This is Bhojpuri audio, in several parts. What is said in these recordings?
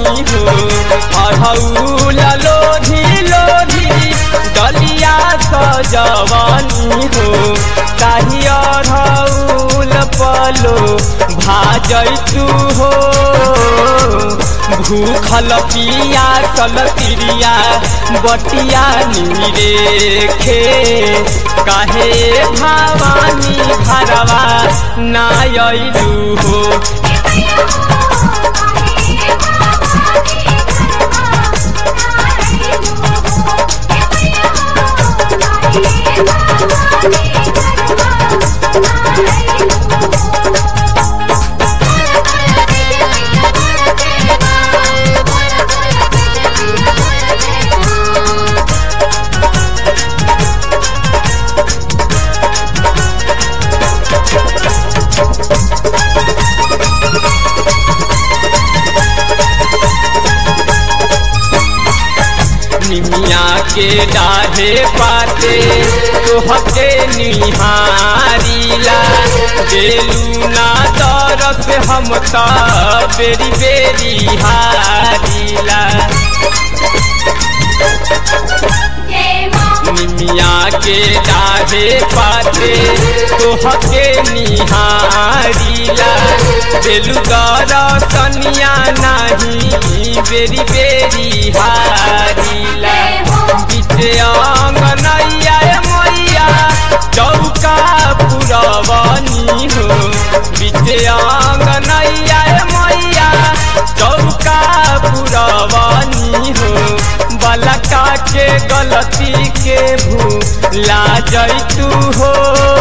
हो अढ़ौल लोधी लोधी डलिया सजवनी हो ताही अढ़ौल पलो भाजैतु हो भूखल पिया सल तिरिया बटिया नीरेखे काहे भवानी घरवा नायलू हो निमिया के डाढ़े पाते तोहके निहारीला बेलू ना तरस हम त बेरी बेरी हारीला निमिया के डाढ़े पाते तोहके निहारीला बेलू दरसनिया नाही बेरी बेरी हारीला बीचे अंगनैया मैया चौका पुरवनी हो बीचे अंगनैया मैया चौका पुरवनी हो बलका के गलती के भूला जैतू हो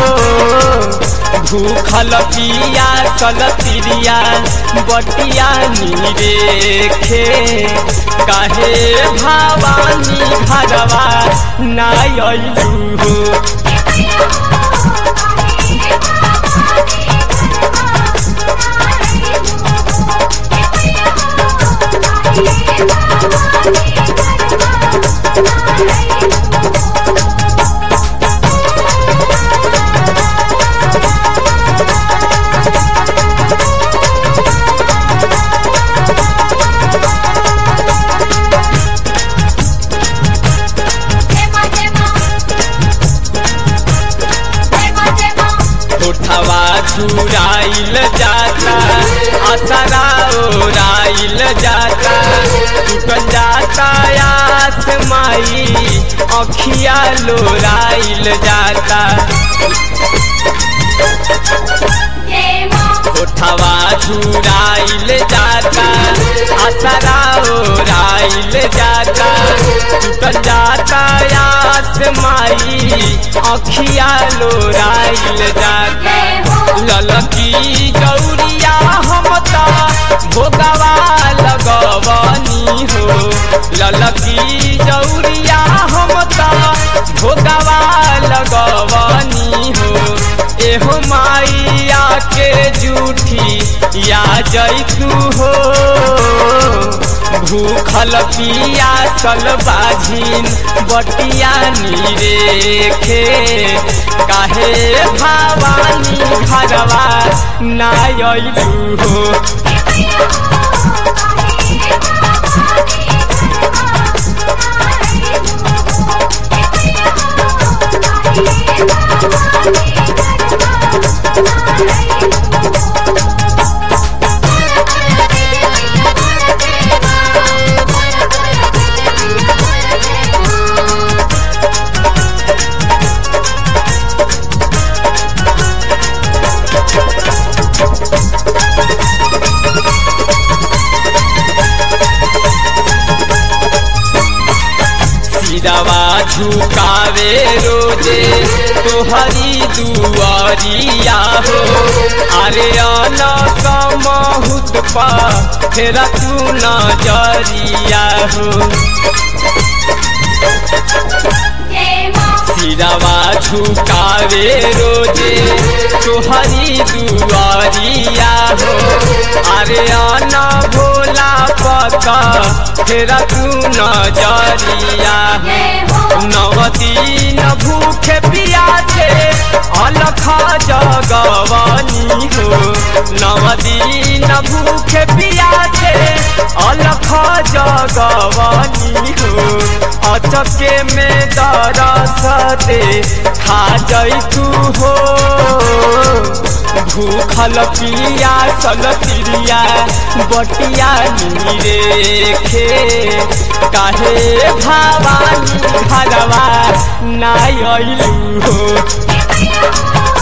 भूखल पिया सल तिरिया बटिया नीरेखे काहे भवानी घरवा नायलू हो होठवा चुराइल जाता असरा ओराइल जाता टूटल जाता आस माई अखिया लोराइल जाता होठवा चुराइल जाता असरा ओराइल जाता टूटल जाता आस माई अखिया लोराइल जाता ललकी गौरिया हम त भोगवा लगवनी हो ललकी गौरिया हम त भोगवा लगवनी हो एहो माइया के जूठी या जैतू हो भूखल पिया सल बाझिन बटिया नीरेखे काहे भवानी घरवा नायलू हो सिरवा झुकावे रोजे तोहरी दुआरिया हो अरे अला समहुत पा फेरा तू नजरिया हो सिरवा झुकावे रोजे तोहरी दुआरिया हो अरे आना भोला पका फेरा तू नजरिया हो नवती न भूखे पियासे अलख जगवनी हो नवदी न भूखे पियासे अलख लगवनी हो अचके में दरस दे खा जई तू हो भूखल पिया सल तिरिया बटिया नीरेखे काहे भवानी भगवा नाय अइलू हो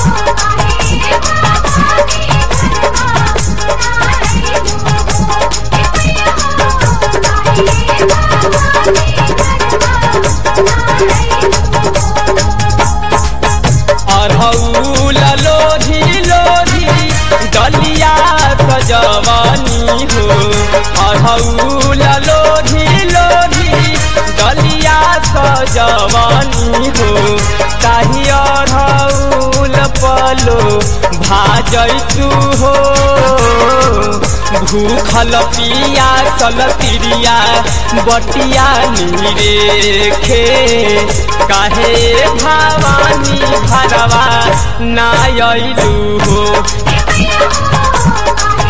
अरहौल लोधी लोधी डलिया सजवनी हो अरहौल लोधी लोधी डलिया सजवनी हो ताही अरहौल पलो भाजैतू हो भूखल पिया सल तिरिया बटिया नीरेखे काहे भवानी भरवा नायलू हो